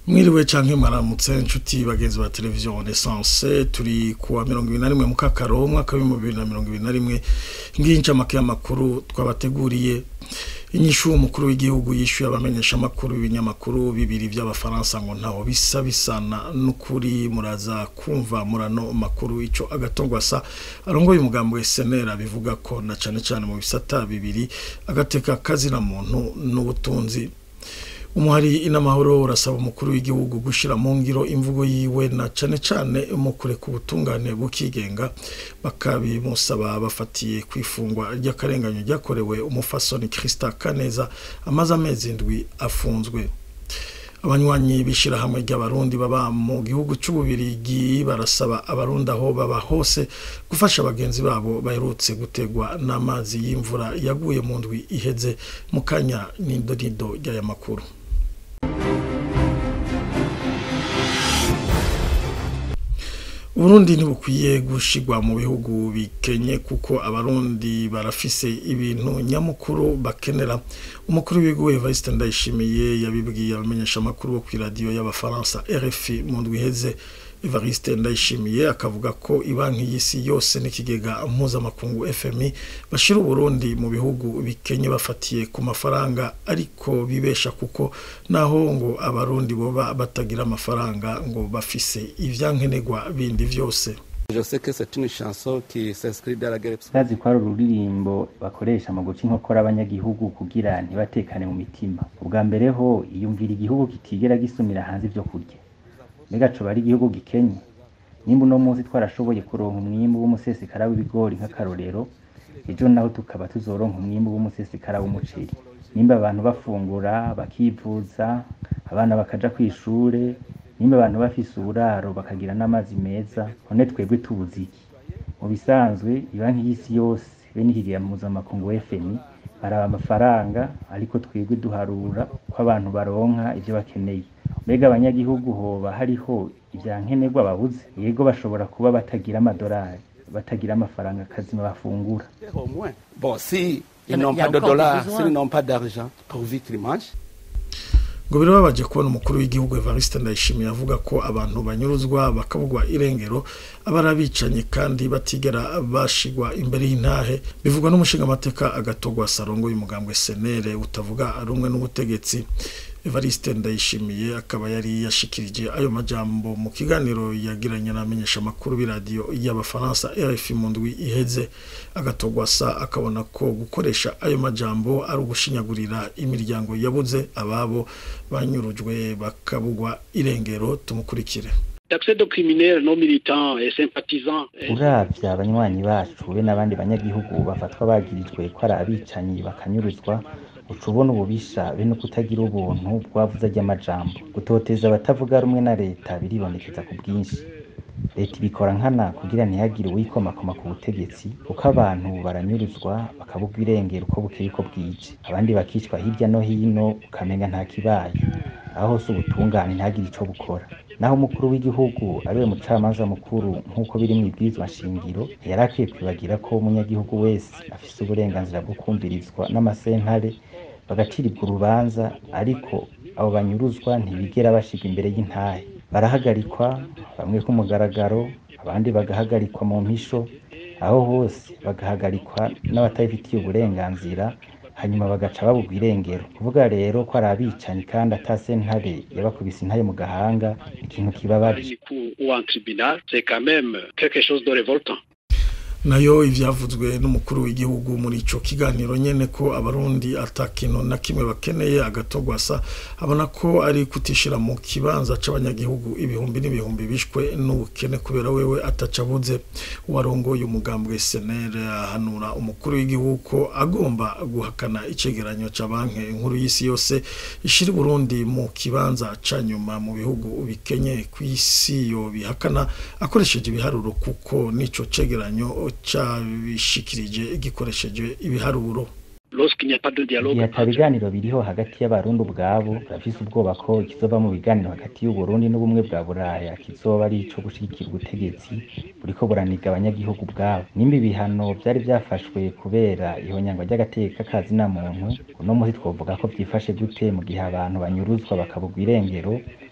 mwiriwe canke mwaramutse inshuti bagenzi ba televiziyo renaissance turi kuwa mirongo ibiri na rimwe mu kakaro umwaka w'ibihumbi bibiri na mirongo ibiri na rimwe ngiyi incamake y'amakuru twabateguriye inyishu umukuru w'igihugu yishyuye abamenyesha amakuru ibinyamakuru bibiri by'abafaransa ngo ntaho bisa bisana n'ukuri muraza kumva murano makuru ico agatongwasa arongoye umugambi wa SNL bivuga ko na cane cane mu bisata bibiri agateka kazina muntu n'ubutunzi umuhari inamahoro urasaba umukuru w'igihugu gushira mu ngiro imvugo yiwe na cane cane mu kureka ubutungane bukigenga bakabimusaba bafatiye kwifungwa ry'akarenganyo ryakorewe umufasoni Christa Kaneza amaze amezi indwi afunzwe abanywanyi b'ishirahamwe ry'abarundi baba mu gihugu c'ububirigi barasaba abarundi aho baba hose gufasha bagenzi babo baherutse gutegwa n'amazi y'imvura yaguye mu ndwi iheze mu kanya n'indorido ry'aya makuru Burundi ntibukwiye gushigwa mu bihugu bikenye kuko abarundi barafise ibintu nyamukuru bakenera umukuru w'igihugu Evariste Ndayishimiye yabibwiye abamenyesha amakuru bo kw'iradiyo y'abafaransa RFI mu ndwi iheze Evariste Ndayishimiye akavuga ko ibanki y'isi yose n'ikigega mpuzamakungu FMI bashira Uburundi mu bihugu bikenye bafatiye ku mafaranga ariko bibesha kuko naho ngo abarundi boba batagira amafaranga ngo bafise ivyankenerwa bindi vyose Sazi ko ari ururirimbo bakoresha mu guca inkokora abanyagihugu kugira ntibatekane mu mitima ubwa mbere ho iyumvira igihugu kitigera gisumira hanze ivyo kurya mbega coba ari igihugu gikenye nimba uno munsi twarashoboye kuronka umwimbu w'umusesekara w'ibigori nk'akarorero ejo naho tukaba tuzoronka umwimbu w'umusesekara w'umuceri nimba abantu bafungura bakivuza abana bakaja kw'ishure nimba abantu bafise uburaro bakagira n'amazi meza none twebwe tubuze iki mu bisanzwe ibanki y'isi yose be n'ikigega mpuzamakungu FMI baraba amafaranga ariko twebwe duharura ko abantu baronka ivyo bakeneye mbega abanyagihugu hoba hariho ivyankenerwa babuze yego bashobora kuba batagira amadolari batagira amafaranga kazima bafungura Bon, si ils n'ont pas de dollars, s'ils n'ont pas d'argent, pour vivre ils mangent. ngo birababaje kubona umukuru w'igihugu Evariste Ndayishimiye avuga ko abantu banyuruzwa bakabugwa irengero abarabicanyi kandi batigera bashigwa imbere y'intahe bivugwa n'umushingamateka agatogwa sarongo y'umugambwe senere utavuga rumwe n'ubutegetsi Evariste Ndayishimiye akaba yari yashikirije ayo majambo mu kiganiro yagiranye n'amenyesha amakuru b'iradiyo y'abafaransa RFI mu ndwi iheze agatogwa sa akabona ko gukoresha ayo majambo ari ugushinyagurira imiryango yabuze ababo banyurujwe bakabugwa irengero tumukurikire D'accès de criminels non militants et sympathisants. uravye abanywanyi bacu be n'abandi banyagihugu bafatwa bagirijwe ko ari abicanyi bakanyuruzwa uca ubona ububisha be no kutagira ubuntu bwavuze ry'amajambo gutoteza abatavuga rumwe na leta biribonekeza ku bwinshi leta ibikora nkana kugira ntihagire uwikomakoma ku butegetsi kuko abantu baranyuruzwa bakabugwa irengero uko bukeye uko bwije abandi bakicwa hirya no hino ukamenya nta kibaye aho hose ubutungane ntihagire ico bukora naho umukuru w'igihugu ariwe mucamanza mukuru nk'uko biri mu ibwirizwa nshingiro yari akwiye kwibagira ko umunyagihugu wese afise uburenganzira bwo kumvirizwa n'amasentare bagacirirwa urubanza ariko abo banyuruzwa ntibigera bashirwa imbere y'intahe barahagarikwa bamwe ku mugaragaro abandi bagahagarikwa mu mpisho aho hose bagahagarikwa n'abatabifitiye uburenganzira hanyuma bagaca babugwa irengero kuvuga rero ko ari abicanyi kandi ata sentare yabakubise intare mu gahanga ikintu kibabaje Ou en tribunal, c'est quand même quelque chose de révoltant. nayo ivyavuzwe n'umukuru w'igihugu muri ico kiganiro nyene ko abarundi atakintu na kimwe bakeneye agatogwasa abona ko ari kutishira mu kibanza c'abanyagihugu ibihumbi n'ibihumbi bishwe n'ubukene kubera wewe atacabuze uwarongoye umugambwe SNL ahanura umukuru w'igihugu ko agomba guhakana icegeranyo ca banki nkuru y'isi yose ishira Burundi mu kibanza ca nyuma mu bihugu bikenye kw'isi yo bihakana akoresheje ibiharuro kuko nico cegeranyo cabishikirije gikoresheje ibiharuro Lorsqu'il n'y a pas de dialogue, igihe ata biganiro biriho hagati y'abarundi ubwabo barafise ubwoba ko ikizova mu biganiro hagati y'uburundi n'ubumwe bwa buraya kizoba ari ico gushigikira ubutegetsi buriko buraniga abanyagihugu ubwabo nimba ibihano vyari vyafashwe kubera ihonyangwa ry'agateka ka zina muntu uno munsi twovuga ko vyifashe gute mu gihe abantu banyuruzwa bakabugwa irengero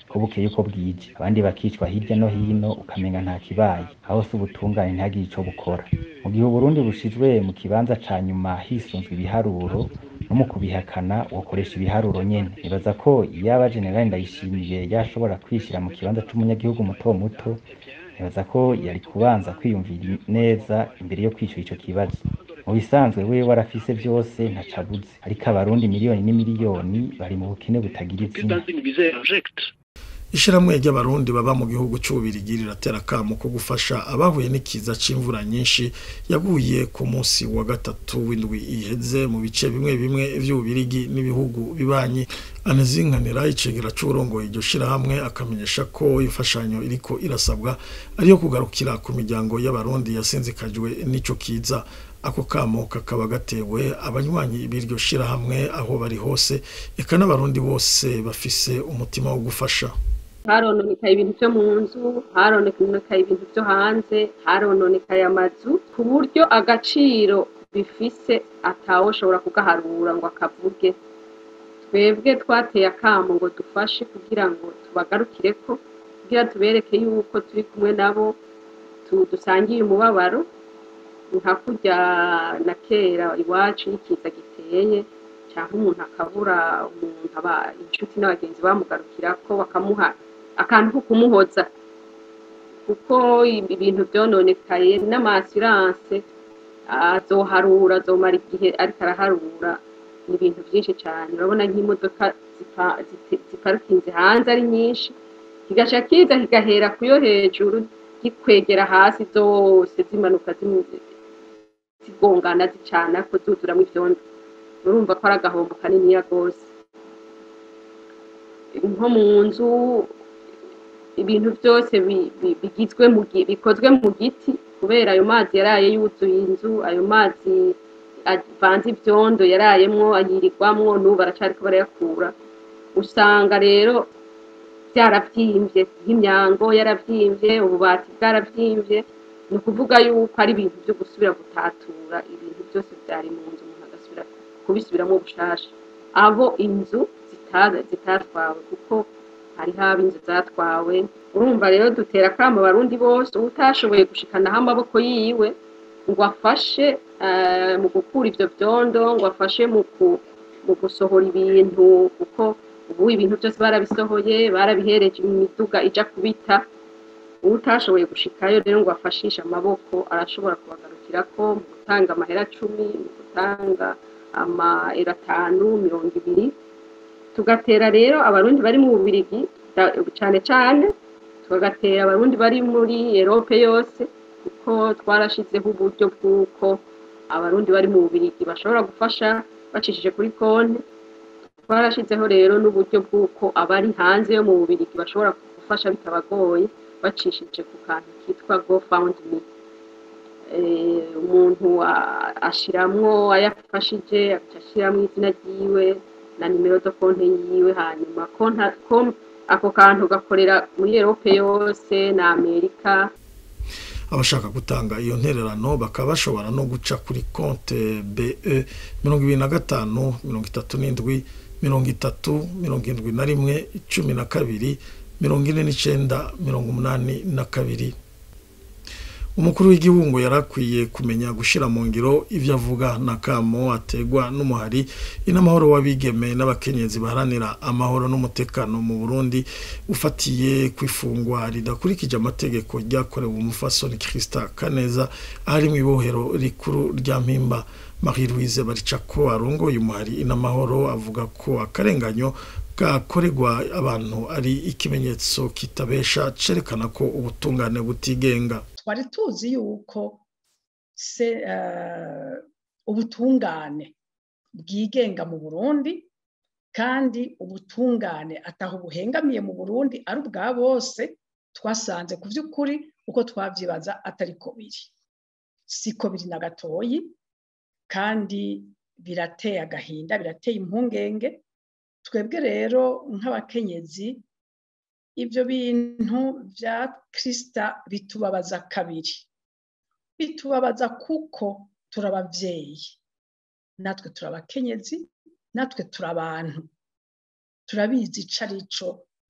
ko bukeye uko bwije abandi bakicwa hirya no hino ukamenga nta kibaye aho se ubutungane ntihagire ico bukora mu gihe uburundi bushizwe mu kibanza ca nyuma hisunzwe ibiharuro no mu kubihakana wokoresha ibiharuro nyene nibaza ko iyaba generali ndayishimiye yashobora kwishira mu kibanza c'umunyagihugu muto muto nibaza ko yari kubanza kwiyumvira neza imbere yo kwishura ico kibazo mu bisanzwe wewe warafise vyose ntaco abuze ariko abarundi miliyoni n'imiliyoni bari mu bukene butagira izina dans une misère abjecte. ishyirahamwe ry'abarundi baba mu gihugu cy'ububirigi riratera akamo ko gufasha abahuye n'ikiza c'imvura nyinshi yaguye ku munsi wa gatatu w'indwi iheze mu bice bimwe bimwe vy'ububirigi n'ibihugu bibanyi anezinkanira icegera c'uburongoye iryo shirahamwe akamenyesha ko imfashanyo iriko irasabwa ariyo kugarukira ku miryango y'abarundi yasinzikajwe n'ico kiza ako kamo kakaba gatewe abanywanyi b'iryo shirahamwe aho bari hose eka n'abarundi bose bafise umutima wo gufasha harononekaye ibintu byo mu nzu harononekaye ibintu byo hanze harononekaye amazu ku buryo agaciro bifise atawoshobora kugaharura ngo akavuge twebwe twateye akamo ngo dufashe kugira ngo tubagarukire ko kugira tubereke yuko turi kumwe nabo tu- dusangiye umubabaro nka kurya na kera iwacu n'ikiza giteye cyangwa umuntu akabura umuntu aba inshuti n'abagenzi bamugarukira ko bakamuha akantu ko kumuhoza kuko ibintu byononekaye n'amasiranse azoharura azomara igihe ariko araharura ni ibintu byinshi cyane urabona nk'imodoka zipa- zite- ziparikinze hanze ari nyinshi kigaca kiza kigahera ku yo hejuru gikwegera hasi zose zimanuka zimu- zigongana zicana ko zuzuramo ivyondo urumva ko ari agahombo kaniniya rwose nko mu nzu ibintu byose bi- bi- bigizwe mu gi- bikozwe mu giti kubera ayo mazi yaraye yuzuye inzu ayo mazi avanze ivyondo yarayemwo ayirirwamwo n'ubu baracariko barayakura usanga rero byaravyimbye nk'imyango yaravyimbye ububati bwaravyimbye ni ukuvuga yuko ari ibintu byo gusubira gutatura ibintu byose byari mu nzu umuntu agasubira kubisubiramo bushasha abo inzu zita- zitatwawe kuko hariho abo inzu zatwawe urumva rero dutera akamo abarundi bose utashoboye gushikanaho amaboko yiwe ngo afashe eh, mu gukura ivyo vyondo ngo afashe mu ku- mu gusohora ibintu kuko ubu ibintu byose barabisohoye barabihereje imiduga ija kubita utashoboye gushikayo rero ngo afashishe amaboko arashobora kubagarukirako mu gutanga amahera cumi mu gutanga amaera atanu mirongo ibiri tugatera rero abarundi bari mu bubirigi da- cane cane tugatera abarundi bari muri erope yose kuko twarashizeho uburyo bw'uko abarundi bari mu bubirigi bashobora gufasha bacishije kuri konti twarashizeho rero n'uburyo bw'uko abari hanze yo mu bubirigi bashobora gufasha bitabagoye bacishije ku kantu kitwa gofundme Eh, umuntu a- ashiramwo ayafashije agaca ashiramwo izina ryiwe na nimero zo konti yiwe hanyuma konta ko ako kantu gakorera muri erope yose na amerika abashaka gutanga iyo ntererano bakaba bashobora no guca kuri konte be mirongo ibiri na gatanu mirongo itatu n'indwi mirongo itatu mirongo indwi na rimwe cumi na kabiri mirongo ine n'icenda mirongo umunani na kabiri umukuru w'igihugu yari akwiye kumenya gushyira mu ngiro ibyo avuga n'akamo ategwa n'umuhari inamahoro w'abigeme n'abakenyezi baharanira amahoro n'umutekano mu burundi ufatiye ku ifungwa ridakurikije amategeko ryakorewe umufasoni kirisita kaneza ahari mu ibohero rikuru rya mpimba marie louise baricako arongoye umuhari inamahoro avuga ko akarenganyo gakorerwa abantu ari ikimenyetso kitabesha cerekana ko ubutungane butigenga twari tuzi yuko se eh, ubutungane bwigenga mu burundi kandi ubutungane ataho buhengamiye mu burundi ari ubwa bose twasanze ku by'ukuri uko twabyibaza atari ko biri siko biri na gatoyi kandi birateye agahinda birateye impungenge twebwe rero nk'abakenyezi ibyo bintu bya kirisita bitubabaza kabiri bitubabaza kuko turi ababyeyi natwe turi abakenyezi natwe turi abantu turabizi ico ari cyo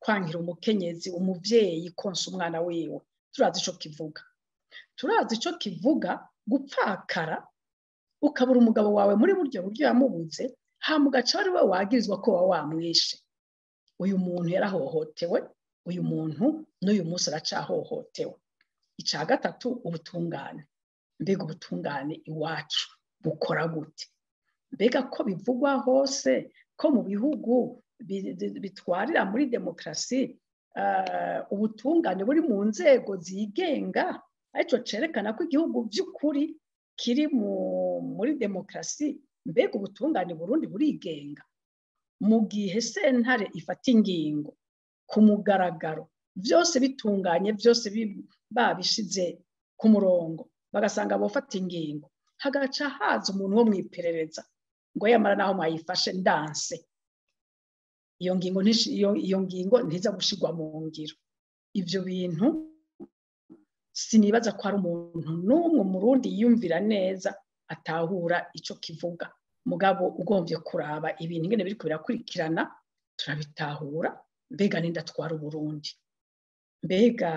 kwankira umukenyezi umubyeyi konsa umwana wiwe turazi icyo kivuga turazi icyo kivuga gupfakara ukabura umugabo wawe muri buryo buryo yamubuze hama ugaca ari we wagirizwa ko waba wamwishe uyu muntu yarahohotewe uyu muntu n'uyu munsi aracahohotewe icya gatatu ubutungane mbega ubutungane iwacu bukora gute mbega ko bivugwa hose ko mu bihugu bitwarira muri demokarasi ubutungane buri mu nzego zigenga aricyo cyerekana ko igihugu by'ukuri kiri muri demokarasi mbega ubutungane burundi burigenga mu gihe sentare ifata ingingo ku mugaragaro byose bitunganye byose babishize ku murongo bagasanga abafata ingingo hagaca haza umuntu wo mu iperereza ngo yamara naho mwayifashe ndanse iyo ngingo iyo ngingo ntiza gushyirwa mu ngiro ibyo bintu sinibaza ko hari umuntu n'umwe murundi yiyumvira neza atahura icyo kivuga mugabo ugombye kuraba ibintu ingene biri birakurikirana turabitahura mbega n'indatwara uburundi mbega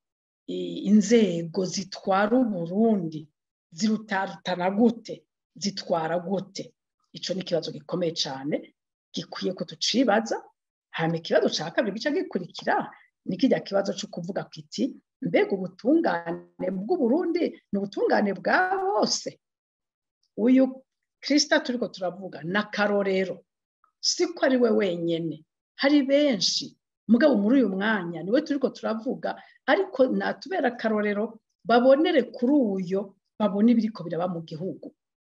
inzego zitwara uburundi zirutarutana gute zitwara gute icyo ni ikibazo gikomeye cyane gikwiye ko tucibaza hanyuma ikibazo cya kabiri gica gikurikira ni kijya kibazo cyo kuvuga ku iti mbega ubutungane bw'uburundi ni ubutungane bwa bose uyu kirisita turi ko turavuga ni akarorero si ko ari we wenyine hari benshi mugabo muri uyu mwanya niwe turi ko turavuga ariko natubera akarorero babonere kuri uyo babona ibiri ko biraba mu gihugu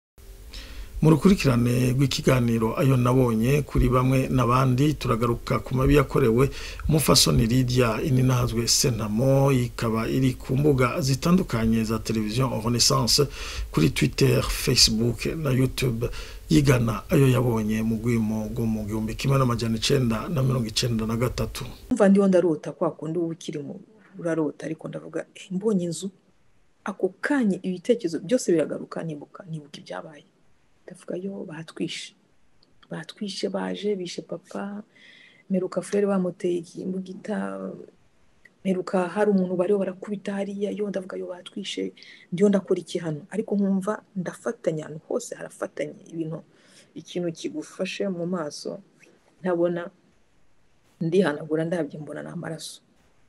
mu rukurikirane rw'ikiganiro ayo nabonye kuri bamwe n'abandi turagaruka ku mabi yakorewe umufasoni Lydia ininahazwe senamo ikaba iri ku mbuga zitandukanye za televiziyo renaissance kuri twitter facebook na youtube yigana ayo yabonye mu rwimo rwo mu gihumbi kimwe n'amajyana icyenda na mirongo icyenda na gatatu mva ndiho ndarota kwa kundi uba ukiri mu urarota ariko ndavuga mbonye inzu ako kanya ibitekerezo byose biragaruka nibuka nibuka ibyabaye ndavuga yo batwishe batwishe baje bishe papa meruka furere bamuteye imbugita meruka hari umuntu bariho barakubita hariya yo ndavuga yo batwishe ndiyo ndakora iki hano ariko nkumva ndafatanya ahantu hose harafatanye ibintu ikintu kigufashe mu maso ntabona ndihanagura ndabyo mbona ni amaraso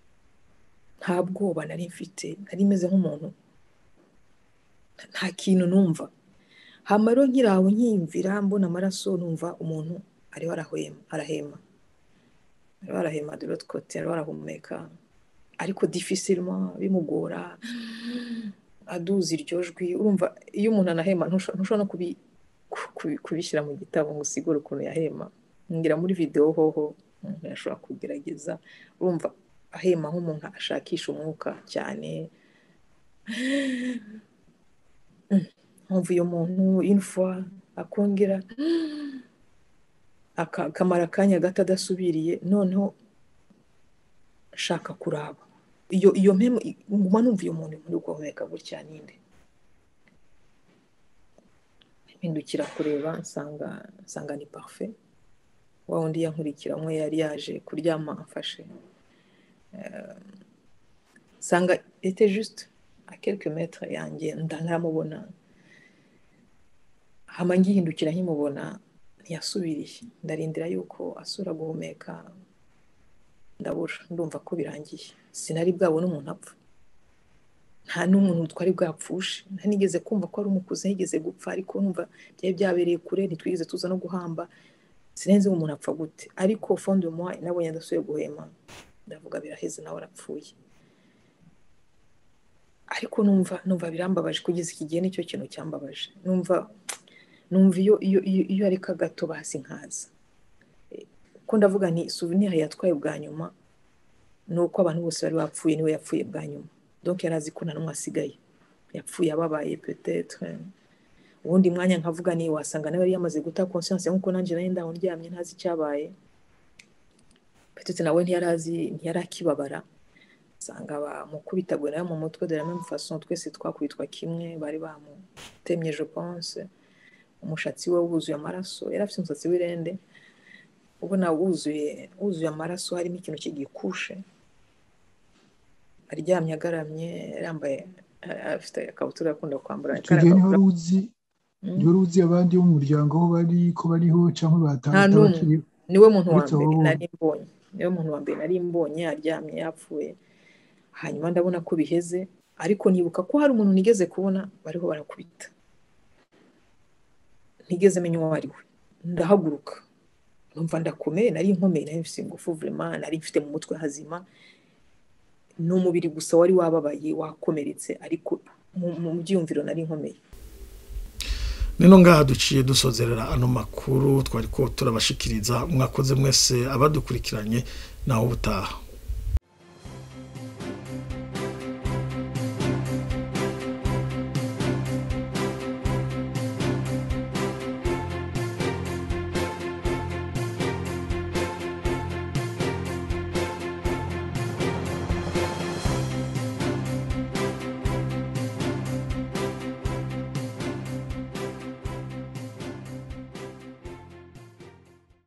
nta bwoba nari mfite nari meze nk'umuntu nta kintu numva hamaro nkiraho nkiyumvira mbona amaraso numva umuntu ariho arahema arahema ariho arahema de l'autre côté ariho arahumeka ariko difficilement bimugora aduza iryo jwi urumva iyo umuntu anahema ntushobora no kubishyira mu gitabo ngo usigure ukuntu yahema ngira muri videwo hoho umuntu yashobora kugerageza urumva ahema nk'umuntu ashakisha umwuka cyane nkumva uyu muntu infuwa akongera akamara akanya gato adasubiriye noneho shaka kuraba iyo iyo mpemu nguma numva iyo muntu muri guhumeka gutya ninde mpindukira kureba nsanga nsanga ni parufe wa wundi yankurikira umwe yari yaje kuryama amfashe nsanga ete juste a quelques metres yanjye ntaramubona hama ngihindukira nkimubona ntiyasubiriye ndarindira yuko asura guhumeka ndabura ndumva ko birangiye sinari bwabone umuntu apfa nta n'umuntu twari bwapfushe ntanigeze kumva ko ari umukuze yigeze gupfa ariko numva byari byabereye kure ntitwigeze tuza no guhamba sinenze umuntu apfa gute ariko fondo muha nabonye adasuye guhema ndavuga biraheze nawe arapfuye ariko numva numva birambabaje kugeza iki gihe nicyo kintu cyambabaje numva numva iyo iyo iyo areka gato basi nkaza ko ndavuga nti souvenir yatwaye bwa nyuma ni uko abantu bose bari bapfuye niwe yapfuye bwa nyuma donc yari azi ko nta n'umwe asigaye yapfuye ababaye peut-être ubundi mwanya nkavuga ni wasanga nawe yari yamaze guta conscience nk'uko nanjye nari ndaho ndyamye ntazi icyabaye peut-être nawe ntiyari azi ntiyari akibabara usanga bamukubitagwe nawe mu mutwe de la même façon twese twakubitwa kimwe bari bamutemye je pense umushatsi we wuzuye amaraso yari afite umusatsi w'irende ubona wuzuye wuzuye amaraso harimo ikintu cy'igikushe aryamye agaramye yambaye eh, afite ikabutura akunda kwambara icyo gihe niho kariya wari uzi Mm. niho wari uzi abandi bo mu muryango aho bari ko bariho cyangwa nta batahata n'umwe bakiriho niwe muntu wa uretse abo mbere bombi nari mbonye niwe muntu wa mbere nari mbonye aryamye yapfuye hanyuma ndabona ko biheze ariko nibuka ko hari umuntu nigeze kubona bariho barakubita ntigeze menya uwo ari we ndahaguruka numva ndakomeye nari nkomeye nari mfite ingufu vraiment nari mfite mu mutwe hazima ni umubiri gusa wari wababaye wakomeretse ariko mu mu byiyumviro nari nkomeye nino ngaha duciye dusozerera ano makuru twari ko turabashikiriza mwakoze mwese abadukurikiranye naho ubutaha